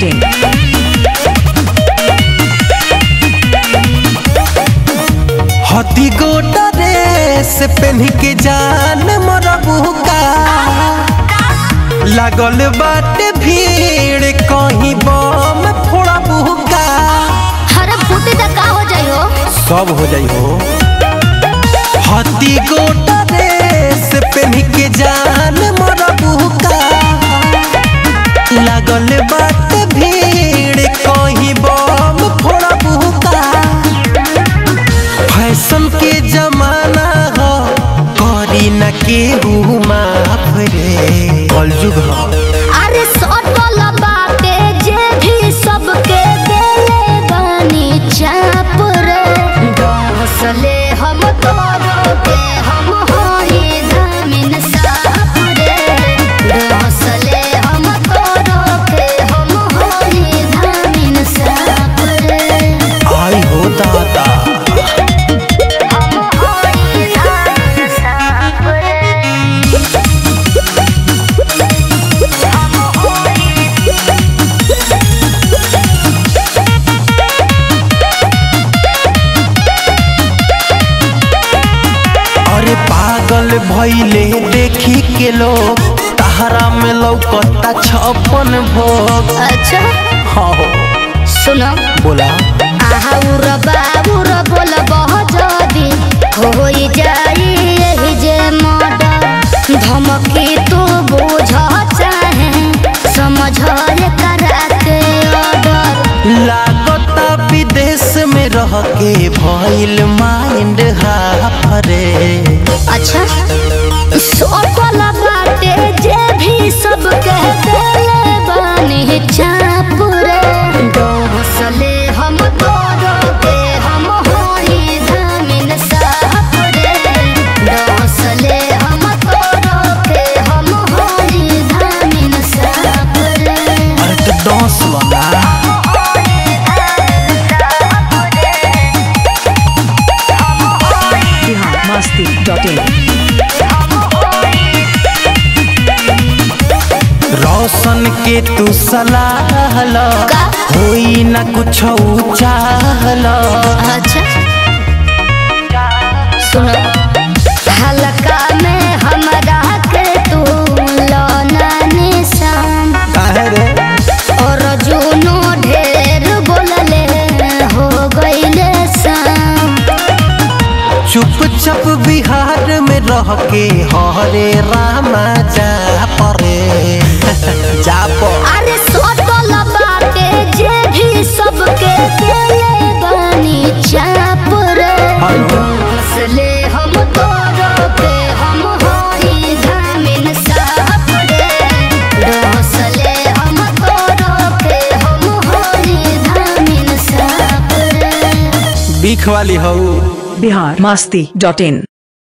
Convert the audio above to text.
masti.in. हती गोटा dress पहन के जान मरबू का लागल बाटे भीड़ कहीं बम फोड़बू का अरे फूटे तक का हो जाई हो सब हो जाई हो हती गोटा ड्रेस पहन के जान मरबू का लागल बाटे भीड़ कहीं बम फोड़बू का फैशन के जमाना हो करी न केहू माफ रे कलयुग हो अरे सटल बाटे जे भी सबके देले बानी चाप रे डोसले हम तोरो के हम होई धमिन साप रे डोसले हम तोरो के हम होई धमिन साप रे आई हो दादा हम होई धमिन साप रे हम होई अरे पागल भइले देखी के लोग तहरा में लौकता छप्पन भोग अच्छा हाँ सुनो बोला आहाउर बाबुर बोल बह जदी होई जाई एही जे मर्डर धमकी तू बुझ चाहे समझ कराते ऑर्डर लागता विदेश में रह के भइल माइंड हाफरे अच्छा सोपल बाटे जे भी सब कह देले बानी चाप रे डोसले हम तोरो के हम होई धमिन साप रे डोसले हम तोरो के हम होई धमिन साप रे अरे तो डांस वाला Bihar masti.in. रोशन के तू सलाह लो का? होई न कुछ चाहलो अच्छा सुनो हल्का में हमरा के तू लौना निशान काहे रे और जुनो ढेर बोलले हो गईले शाम चुपचाप बिहार में रह के हरे रामा जा परे जा पर अरे सोटल बाटे जे भी सबके देले बानी चाप रे हेलो। हौसले हम तोरो के हम होई धमिन साप रे हौसले हम तोरो के हम होई धमिन साप रे बीख वाली हऊ Bihar masti.in.